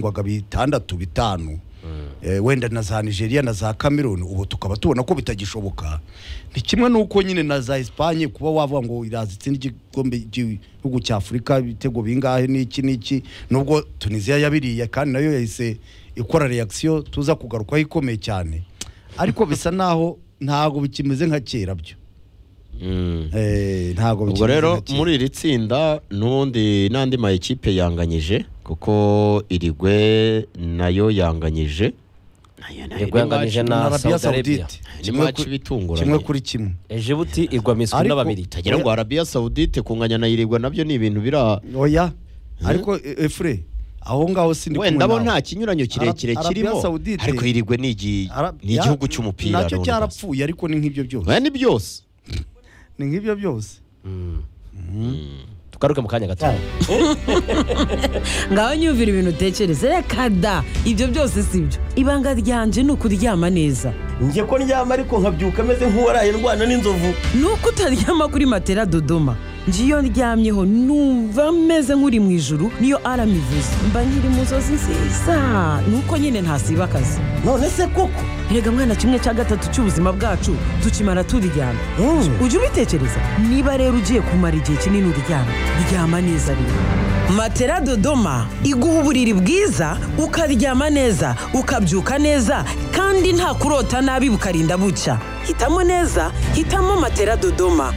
byagurwaga bitandatu bitanu Eh, wenda na za nigeria na za cameroon ubu tukaba tubona ko bitagishoboka ni kimwe n'uko nyine na za esipanye kuba wavuga ngo iraza itsinda igikombe cy'igihugu cya afurika ibitego bingahe n'iki n'iki nubwo tunisiya yabiriye kandi nayo yahise ikora reakisiyo tuza kugarukaho ikomeye cyane ariko bisa naho ntabwo bikimeze nka kera byo Mm. Eh, ntabwo ubwo bikimeze rero nka kera. muri iri tsinda n'ubundi n'andi ma ekipe yanganyije kuko irigwe nayo yanganyije Nayo- nayo Irigwe ni match- yanganyije na- Arabiya Saudi Arabia. Saudite. ni Kimwe match kuri- bitunguranye kimwe kuri kimwe ejibuti igwa miswi Ariko- n'ababiri utagira ngo arabiya sawudite kunganya na irigwa nabyo ni ibintu bira oya ariko e- efure aho ngaho sindi wenda bo nta kinyuranyo kirekire Ara- Arabia kirimo Saudite. ariko irigwe ni igi- ni igihugu cy'umupira nacyo runaka. cyarapfuye ariko ni nk'ibyo byose Oya, ni byose ni nk'ibyo byose tugaruke mu kanya gato ngaho nyumvira ibintu utekereza reka da ibyo byose si byo ibanga ryanje ni ukuryama neza njye ko ndyama ariko nkabyuka ameze nk'uwaraye ndwana n'inzovu ni uko utaryama kuri matera dodoma njye iyo ndyamyeho numva meze nk'uri mu ijuru niyo arama ivuze mba nkiri mu nzozi nziza ni uko nyine ntasiba akazi none se koko rega mwana kimwe cya gatatu cy'ubuzima bwacu tukimara turyama Mm. ujye ubitekereza niba rero ugiye kumara igihe kinini uryama ryama neza rero matera dodoma iguha uburiri bwiza ukaryama neza ukabyuka neza kandi nta kurota nabi bukarinda bucya hitamo neza hitamo matera dodoma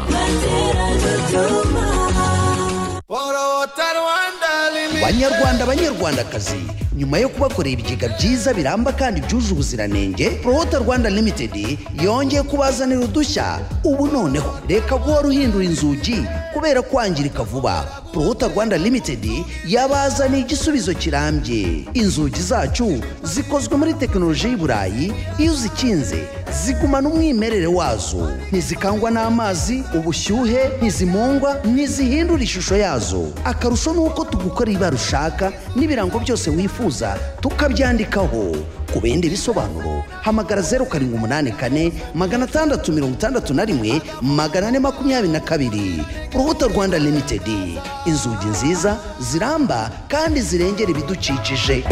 banyarwanda banyarwandakazi nyuma yo kubakorera ibigega byiza biramba kandi byuje ubuziranenge prohota rwanda limited yongeye kubazanira udushya ubu noneho reka guhora uhindura inzugi kubera kwangirika vuba prohota rwanda limited yabazaniye igisubizo kirambye inzugi zacu zikozwe muri tekinoloji y'i burayi iyo uzikinze zigumana umwimerere wazo ntizikangwa n'amazi ubushyuhe ntizimungwa ntizihindura ishusho yazo akarusho ni uko tugukora ibara ushaka n'ibirango byose wifuza tukabyandikaho ku bindi bisobanuro hamagara zeru karindwi umunani kane magana atandatu mirongo itandatu na rimwe magana ane makumyabiri na kabiri urubuto rwanda limitedi inzugi nziza ziramba kandi zirengera ibidukikije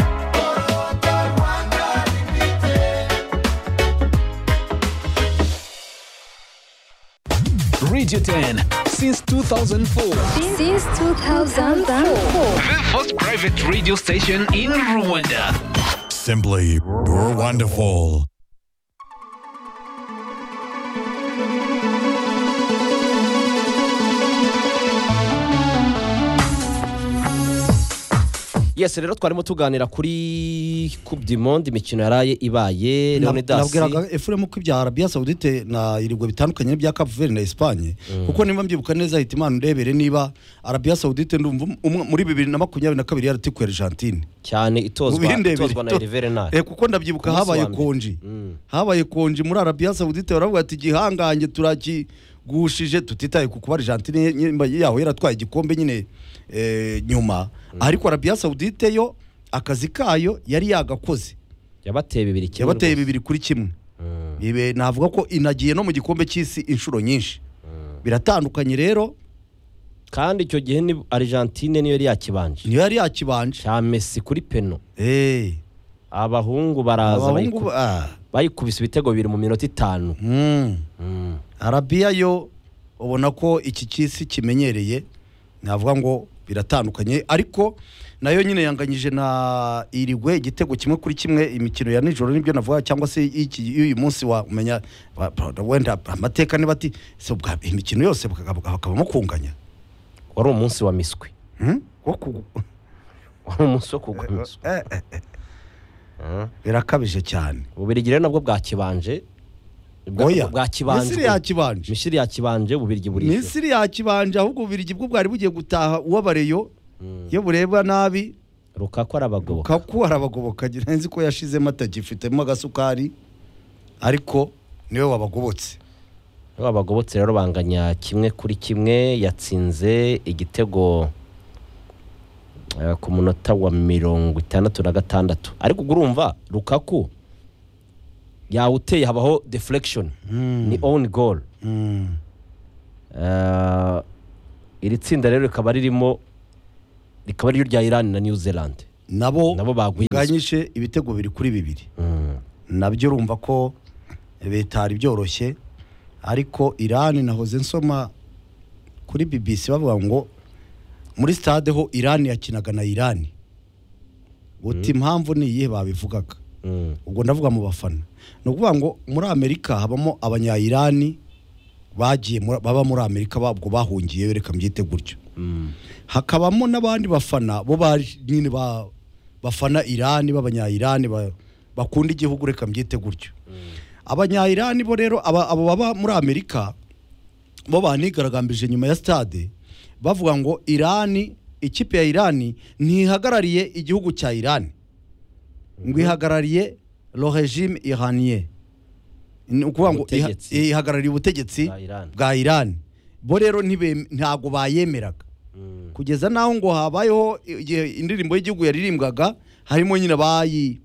Radio 10 since 2004. Since 2004. The first private radio station in Rwanda. Simply wonderful. yesi rero twarimo tuganira kuri coupe du monde imikino yaraye ibaye leonidas nabwiraga efuremu ko ibya arabiya sawudite na irigwe bitandukanye n'ibya kapuveri na esipanye kuko niba mbyibuka neza hita imana ndebere niba arabiya sawudite ndumva umwe muri bibiri na makumyabiri na kabiri yaratikuye argentine cyane itozwa Ubindebere itozwa na to- herivere Eh, nawe kuko ndabyibuka Umunsi habaye wa mbere. konji habaye konji muri arabiya sawudite baravuga ati igihangange turakigushije tutitaye ku kuba argentine nyimba yaho yaratwaye igikombe nyine eh, nyuma ariko arabiya sawudite yo akazi kayo yari yagakoze yabateye bibiri kimwe yabateye rwose. bibiri kuri kimwe ibe navuga ko inagiye no mu gikombe cy'isi inshuro nyinshi biratandukanye rero kandi icyo gihe ni argentine niyo yari yakibanje niyo yari yakibanje cya messi kuri peno Eh, abahungu baraza abahungu bayiku- ba- ah, bayikubise ibitego bibiri mu minota itanu mm. Mm. arabiya yo ubona ko iki cy'isi kimenyereye navuga ngo biratandukanye ariko nayo nyine yanganyije na irigwe igitego kimwe kuri kimwe imikino ya nijoro nibyo navuga cyangwa se y'iki- y'uyu munsi wa umenya wa- wenda amateka niba ati "Se ubwa- imikino yose bakaba- bakabamo kunganya wari umunsi wa miswi Hmm? Wo ku- wari umunsi wo kugwa miswi Eh, eh, eh. birakabije cyane ububirigi rero nabwo bwakibanje Bwa- oya misiri bwakibanjwe yakibanje misiri yakibanje ububirigi burishyura misiri yakibanje ahubwo ubirigi bwo bwari bugiye gutaha uwabareyo iyo bureba nabi rukaku arabagoboka kaku arabagoboka ngira nzi ko yashizemo atagifitemo agasukari ariko niwe wabagobotse Iyo abagobotse rero banganya kimwe kuri kimwe yatsinze igitego eh, ku munota wa mirongo itandatu na gatandatu ariko ubwo urumva rukaku yawuteye habaho deflection ni own goal Eh, iri tsinda rero rikaba ririmo rikaba riryo rya Iran na New Zealand nabo Nabo bagwinze. baganyije ibitego bibiri kuri bibiri nabyo urumva ko leta hari byoroshye ariko irani nahoze nsoma kuri bbc bavuga ngo muri stade ho irani yakinaga na irani buti impamvu ni iyihe babivugaga ubwo ndavuga mu bafana ni ukuvuga ngo muri amerika habamo abanyayirani bagiye muri- baba muri amerika babwo bahungiyeyo reka mbyite gutyo hakabamo n'abandi bafana bo ba- nyine ba- bafana irani b'abanyayirani ba- bakunda igihugu reka mbyite gutyo abanyayirani bo rero aba- abo baba muri amerika bo banigaragambije nyuma ya stade bavuga ngo irani ikipe ya irani ntihagarariye igihugu cya irani ngo ihagarariye lo regime iranien ni ukuvuga ngo iha- Ubutegetsi. ihagarariye ubutegetsi Bwa Iran. bwa irani bo rero ntibem- ntabwo bayemeraga kugeza n'aho ngo habayeho igihe indirimbo y'igihugu yaririmbwaga harimo nyine abayi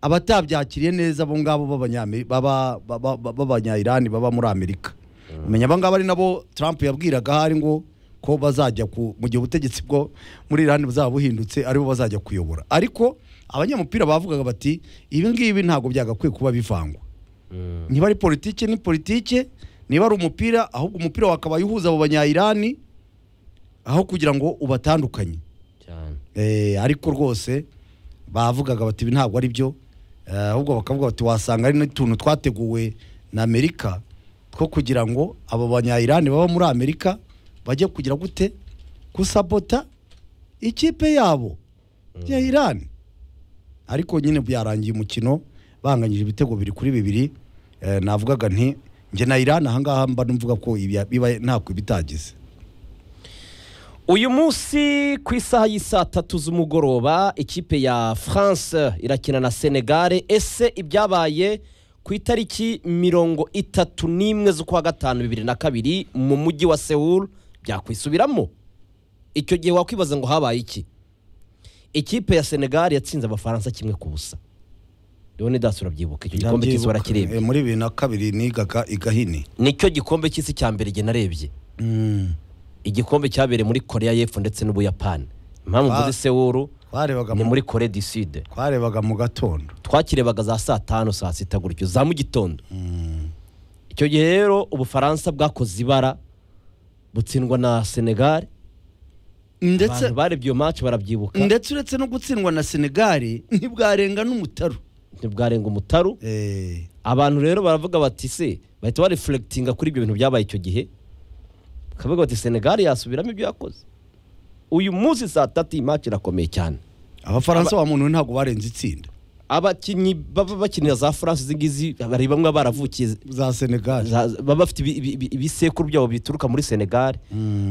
abatabyakiriye neza abo ngabo b'abanyame- baba- baba- baba- b'abanyayirani baba muri amerika menya aba ngabo ari nabo trump yabwiraga hari ngo ko bazajya ku mu gihe ubutegetsi bwo muri irani buzaba buhindutse aribo bazajya kuyobora ariko abanyamupira bavugaga bati ibi ngibi ntabwo byagakwiye kuba bivangwa niba ari politike ni politike niba ari umupira ahubwo umupira wakabaye uhuza abo banyayirani aho kugira ngo ubatandukanye cyane Eh, ariko rwose bavugaga bati ibi ntabwo ari byo Eh, ahubwo bakavuga bati wasanga ari n'utuntu twateguwe na amerika two kugira ngo abo banyayirani baba muri amerika bajye kugira gute gusabota ikipe yabo ya irani ariko nyine byarangiye umukino banganyije ibitego bibiri kuri bibiri Eh, navugaga nti njye na irani ahangaha mba numvuga ko ibi- biba ntako ibitagize uyu munsi ku isaha y'isaa tatu z'umugoroba ikipe ya france irakina na senegare ese ibyabaye ku itariki mirongo itatu n'imwe z'ukwa gatanu bibiri na kabiri mu mujyi wa sewuru byakwisubiramo icyo gihe wakwibaza ngo habaye iki ikipe ya senegare yatsinze abafaransa kimwe ku busa rero nidasi urabyibuka icyo gikombe cy'isi warakirebye Eh, muri bibiri na kabiri nigaga igahini nicyo gikombe cy'isi cya mbere igihe narebye igikombe cyabereye muri korea y'epfo ndetse n'ubuyapani impamvu Ah. mvuze sewuru twarebaga ni mu- muri korea du sud twarebaga mu gatondo twakirebaga za saa tanu saa sita gutyo za mu gitondo icyo gihe rero ubufaransa bwakoze ibara butsindwa na senegal ndetse abantu barebye iyo match barabyibuka ndetse uretse no gutsindwa na senegali ntibwarenga n'umutaru ntibwarenga umutaru Eh, abantu rero baravuga bati se bahita barefuregitinga kuri ibyo bintu byabaye icyo gihe bakavuga bati senegal yasubiramo ibyo yakoze uyu munsi saa tatu iyi match irakomeye cyane abafaransa ba muntu ntabwo barenze itsinda abakinnyi baba bakinira za france izi ngizi hari bamwe baravukiye za senegali za- baba bafite ibi- ibi- ibi- ibisekuru byabo bituruka muri senegali